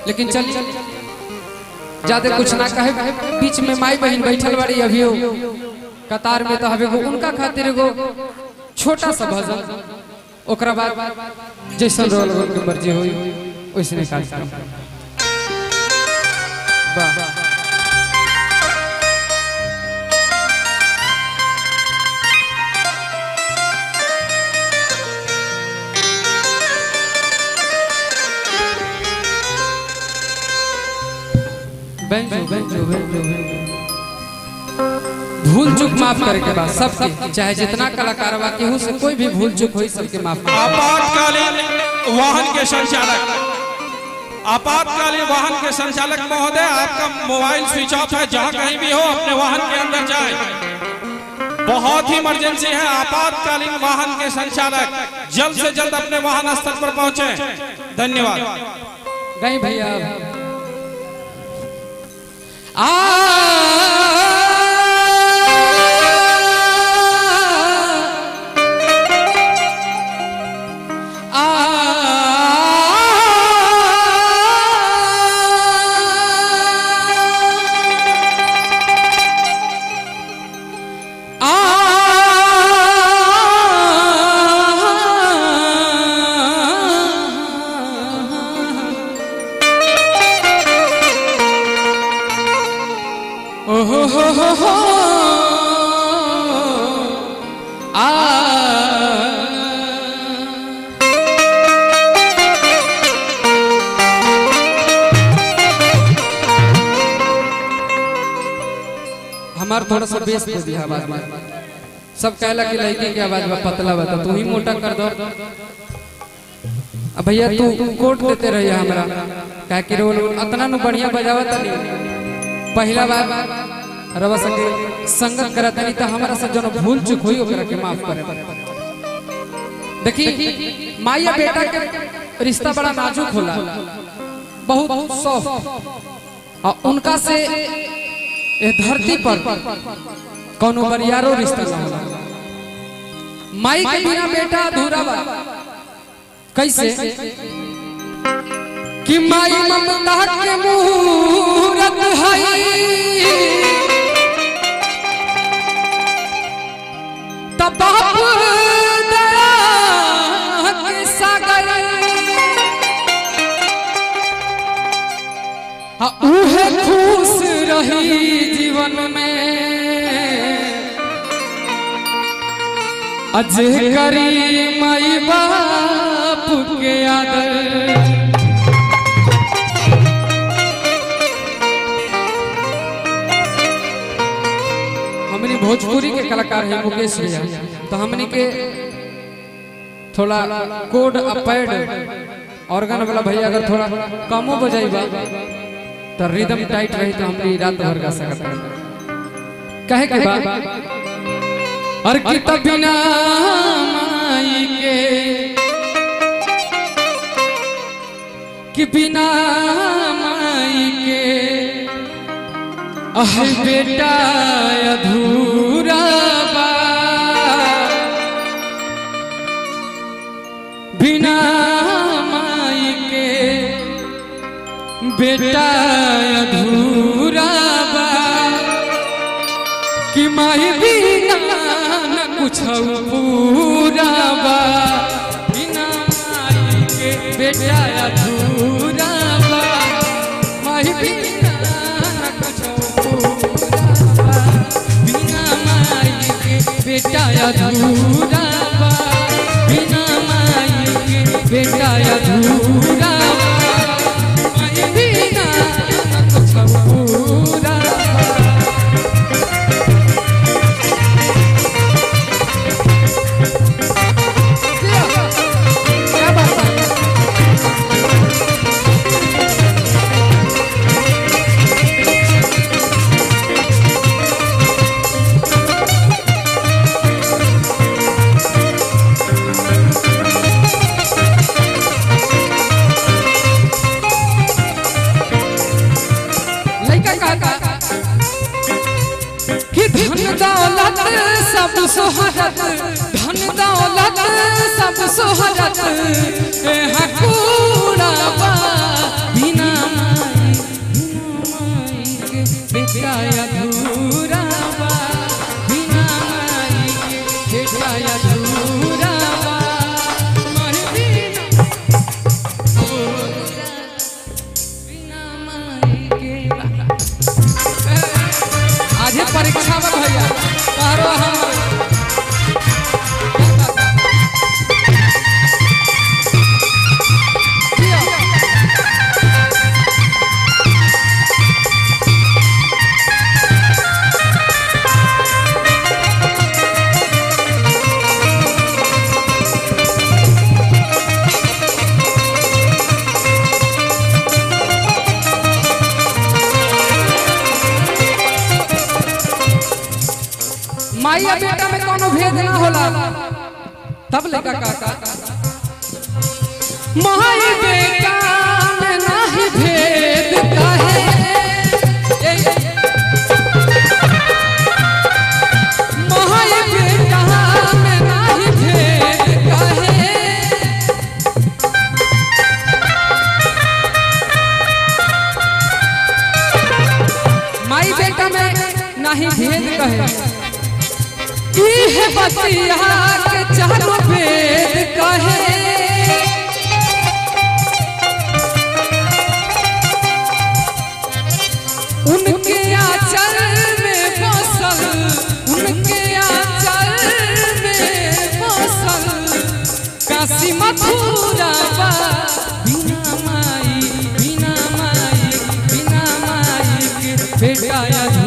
लेकिन चलिए ज्यादा कुछ ना कहे बीच में माई बहन बैठल बाड़ी अभी कतार में तो हवे एगो उनका खातिर एगो छोटा सा भजन ओकरा बाद जैसन रोल रोल के मर्जी होई वैसने कार्यक्रम वाह बैंजो बैंजो बैंजो बैंजो भूल चूक माफ करे के बाद सबके चाहे जितना कलाकार बा केहू से कोई भी भूल चूक होई सबके माफ करे आपातकालीन वाहन के संचालक आपातकालीन वाहन के संचालक महोदय आपका मोबाइल स्विच ऑफ है जहाँ कहीं भी हो अपने वाहन के अंदर जाए बहुत ही इमरजेंसी है आपातकालीन वाहन के संचालक जल्द से जल्द अपने वाहन स्थल पर पहुंचे धन्यवाद गई भैया आ आ ओ हो हो हो हो आ हमार थोड़ा सा बेस दे दिया आवाज में सब कहला कि लड़की की आवाज में पतला बता तू ही मोटा कर दो अब भैया तू कोट देते रहिए हमरा काहे कि रोल अतना नु बढ़िया बजावत नहीं पहला बार रवा संगे संगत करत नहीं तो हमारा से जनो भूल चूक हुई ओकरा के माफ करे देखी माया बेटा के रिश्ता बड़ा नाजुक होला बहुत सॉफ्ट और उनका से ये धरती पर कोनो बरियारो रिश्ता ना होला माई के बिना बेटा अधूरा बा कैसे कि माई ममता के मूरत है तब बाप दया के सागर आ उहे खुश रही जीवन में अजे करी माई बाप के आदर हमने भोजपुरी के कलाकार है मुकेश भैया तो हमने के थोड़ा कोड अपैड ऑर्गन वाला भैया अगर थोड़ा कमो बजाइबा तो रिदम टाइट रही तो हमने रात भर गा सकता कहे के बाद और की तब बिना माई के कि बिना माई के अह बेटा अधूरा बा बिना माई के बेटा अधूरा बा कि माई बिना न कुछ पूरा बा बिना माई के बेटा अधूरा बा माई बिना न कुछ पूरा बा बिना माई के बेटा अधूरा बा बिना माई के बेटा अधूरा बा माई बिना न कुछ पूरा बा क्या बात है लड़का कहता कि धन दौलत सब सोहरत धन दौलत सब सोहरत ए हकूड़ा बा बिना परीक्षा में भैया तारो हम माई और बेटा में कोनो भेद ना होला तब लड़का काका माई बेटा में नाही भेद काहे ए, माई बेटा में नाही भेद काहे माई बेटा में नहीं भेद कहे इह बतिया के चारो भेद कहे उनके आंचल में बसल उनके आंचल में बसल काशी मथुरा बा बिना माई बिना माई बिना माई के बेटा या